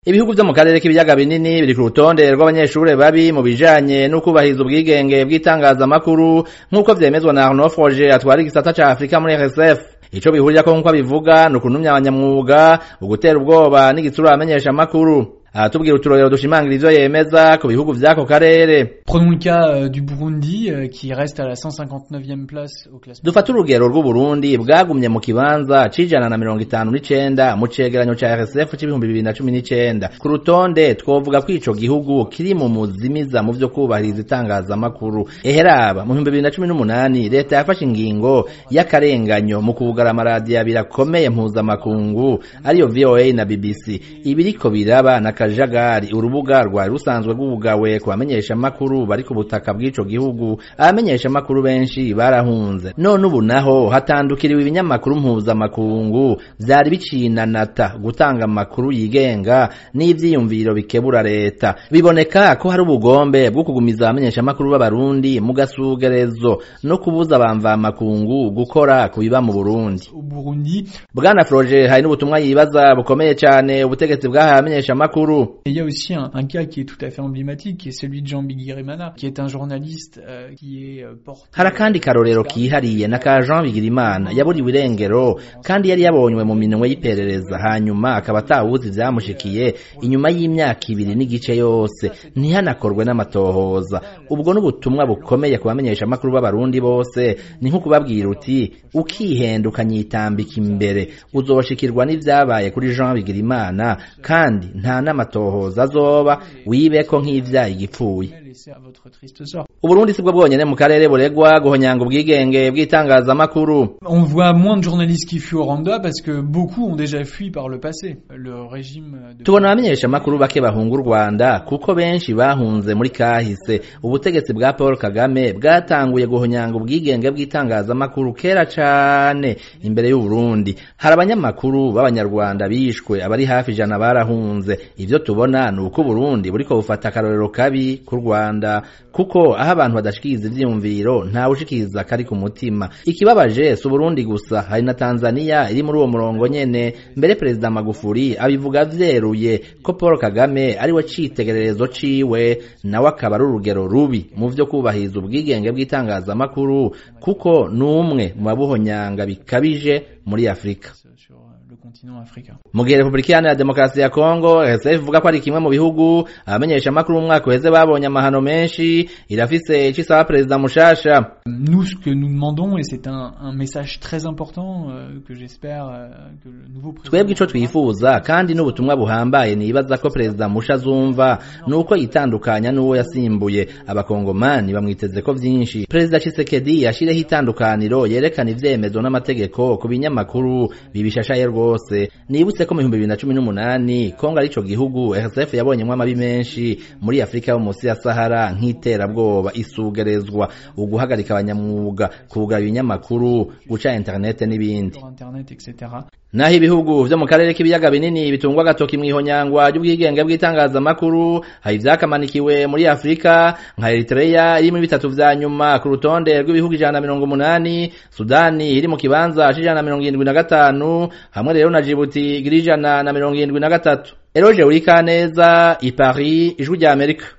ibihugu vyo mu karere k'ibiyaga binini biri ku rutonde rw'abanyeshure babi mu bijanye n'ukubahiriza ubwigenge bw'itangazamakuru nk'uko vyemezwa na Arnaud Froger atwara igisata ca Afrika muri RSF ico bihurirako nk'uko abivuga ni ukuntumya abanyamwuga ugutera ubwoba n'igitsura abamenyesha amakuru aratubwira uturorero dushimangira ivyo yemeza ku bihugu vy'ako karere Prenons le cas euh, du Burundi euh, qui reste à la 159e place au classement. dufate urugero rw'uburundi bwagumye mu kibanza c'ijana na mirongo itanu n'icenda mu cegeranyo ca rsf c'ibihumbi bibiri na cumi n'icenda ku rutonde twovuga ko ico gihugu kiri mu muzimiza mu vyo kubahiriza itangazamakuru eheraba mu bihumbi bibiri na cumi n'umunani leta yafashe ingingo y'akarenganyo mu kuvugara amaradiyo abiri akomeye mpuzamakungu ariyo voa na bbc ibiriko biraba na kajagari urubuga rwari rusanzwe rwugawe ku bamenyeshamakuru bari ku butaka bw'ico gihugu abamenyeshamakuru benshi barahunze none ubu naho hatandukiriwe ibinyamakuru mpuzamakungu vyari bicinanata gutanga amakuru yigenga n'ivyiyumviro bikebura leta biboneka ko hari ubugombe bwo kugumiza abamenyeshamakuru b'abarundi mu gasugerezo no kubuza abamvamakungu gukora ku biba mu burundi Au Burundi, bwana froger hari n'ubutumwa yibaza bukomeye cane ubutegetsi bwahaye abamenyeshamakuru Et il y a aussi un, un cas qui est tout à fait emblématique, qui est celui de Jean Bigirimana, qui est un journaliste euh, qui est euh, porté... hari akandi karorero kihariye na ka jean bigirimana yaburiwe irengero kandi yari yabonywe mu minwe y'iperereza hanyuma akaba atawuzi vyamushikiye inyuma y'imyaka ibiri n'igice yose ntihanakorwe n'amatohoza ubwo n'ubutumwa bukomeye ku bamenyeshamakuru b'abarundi bose ni nko kubabwira uti ukihenda ukanyitambika imbere uzoshikirwa n'ivyabaye kuri jean bigirimana kandi nta n'amatohoza azoba wibeko nk'ivyaye igipfuye laissé à votre triste sort. uburundi si bwo bwonyene mu karere buregwa guhonyanga ubwigenge bw'itangazamakuru On voit moins de journalistes qui fuient au Rwanda parce que beaucoup ont déjà fui par le passé. Le régime de... tubona abamenyeshamakuru bake bahunga u rwanda kuko benshi bahunze muri kahise ubutegetsi bwa paul kagame bwatanguye guhonyanga ubwigenge bw'itangazamakuru kera cane imbere y'uburundi hari abanyamakuru b'abanyarwanda bishwe abari hafi ijana barahunze ivyo tubona ni uko uburundi buriko bufata akarorero kabi ku rwanda kuko aho abantu badashikiriza ivyiyumviro ntawe ushikiriza kari ku mutima ikibabaje si uburundi gusa hari na tanzania iri muri uwo murongo nyene mbere perezida magufuri abivuga vyeruye ko paul kagame ari we citegererezo ciwe nawe akaba ari urugero rubi mu vyo kubahiriza ubwigenge bw'itangazamakuru kuko ni umwe mu babuhonyanga bikabije muri afurika sur le continent africain. mu gihe repubulika iharanira demokarasi ya kongo rsf ivuga ko ari kimwe mu bihugu abamenyeshamakuru mu mwaka uheze babonye amahano menshi irafise ico isaba perezida mushasha Nous, ce que nous demandons, et c'est un, un message très important euh, que j'espère euh, que le nouveau président... twebwe ico twifuza kandi n'ubutumwa buhambaye nibaza ko perezida musha azumva ni uko yitandukanya n'uwo yasimbuye abakongomani bamwiteze ko vyinshi perezida chisekedi yashireho itandukaniro yerekana ivyemezo n'amategeko ku binyamakuru bibishashaye rwose nibutse ko mu bihumbi bibiri na cumi n'umunani kongo arico gihugu rsf yabonyemwo amabi menshi muri afurika yo munsi ya sahara nk'iterabwoba isugerezwa uguhagarika abanyamwuga kugaba ibinyamakuru guca interinete n'ibindi sur Internet, etc. naho ibihugu vyo mu karere k'ibiyaga binini bitungwa agatoki mw'ihonyangwa ry'ubwigenge bw'itangazamakuru hari ivyakamanikiwe muri afurika nka eritreya iri muri bitatu vya nyuma ku rutonde rw'ibihugu ijana na mirongo umunani sudani iri mu kibanza c'ijana na mirongo irindwi na gatanu hamwe rero na jibuti igira ijana na mirongo irindwi na gatatu eroje urikaneza i paris ijwi rya amerika